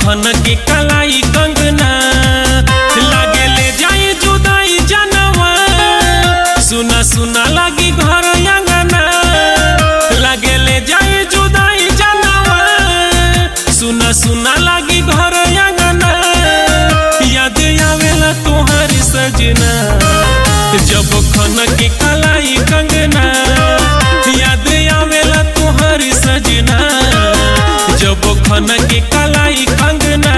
खन के कलाई कंगना लागे ले जाई जुदाई जनवा सुना सुना लागी घर अंगना लागे ले जाई जुदाई जनवा सुना सुना लागी घर अंगना याद आवेला तोहर सजना जब खन के कलाई कंगना याद आवेला तोहर सजना जब खन के कलाई कंगना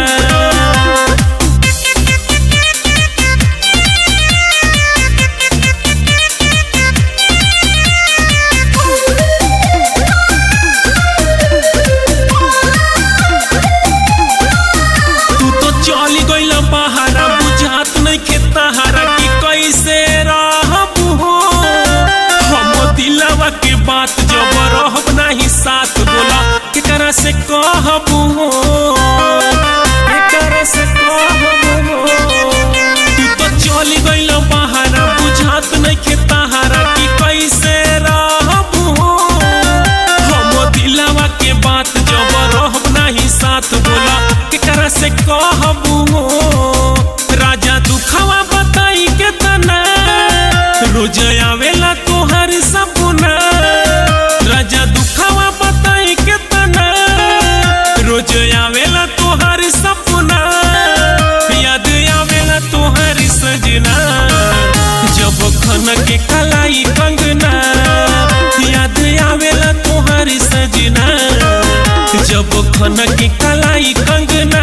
तू तो चली गइल बहारा बुझात नहीं खेतहारा कि कैसे रहब हो हम दिलवा के बात जब रहब नहीं साथ बोला केकरा से कहब हो केकरा से कहब हो तू तो चली गइल बहारा बुझात नहीं खेतहारा कि कैसे रहब हो हम दिलवा के बात जब रहब नहीं साथ बोला केकरा से कहबू हो राजा दुखवा बताई के तना रोज आवेला तोहर सपना राजा दुखवा बताई के तना रोज आवेला तोहर सपना याद आवेला तोहर सजना जब खन के कलाई कंगना याद आवेला तोहर सजना जब खन के कलाई कंगना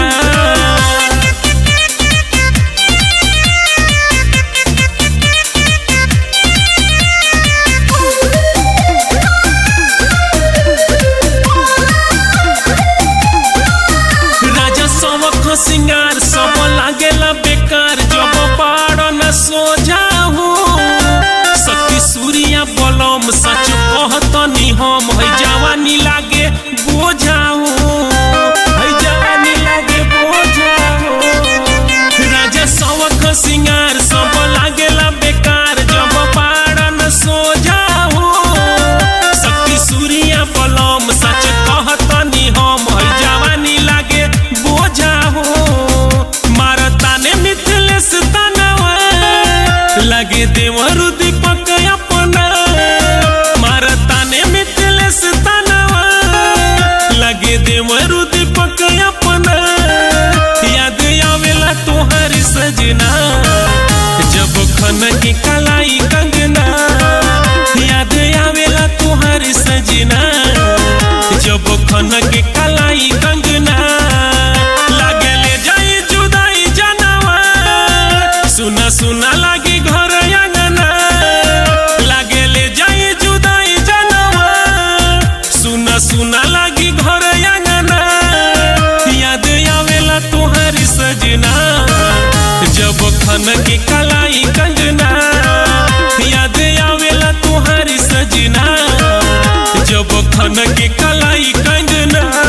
राजा सबक सिंगार सब लागेला बेकार जब पाड़ न सोझा हो शक्ति सूर्या बलम सच कहतनी हम है जवानी लागे बोझा हो है जवानी लागे बोझा हो राजा सबक सिंगार सब लागेला बेकार जब पाड़ न सोझा हो शक्ति सूर्या बलम सच कहतनी हम है जवानी लागे बोझा हो मारताने मिथिलेश तनवा लगे देवरु दीपक अपना मारताने मिथिलेश तनवा लगे देवरु दीपक अपना याद आवेला तोहर सजना जब खन के कलाई कंगना याद आवेला तोहर सजना जब खन के कलाई कंगना लागे ले जाई जुदाई जनवा सुना सुना लागी घर अंगना लागे ले जाई जुदाई जनवा सुना सुना लागी घर अंगना याद आवेला तोहर सजना जब खन के कलाई कंगना याद आवेला तोहर सजना जब खन के कलाई कंगना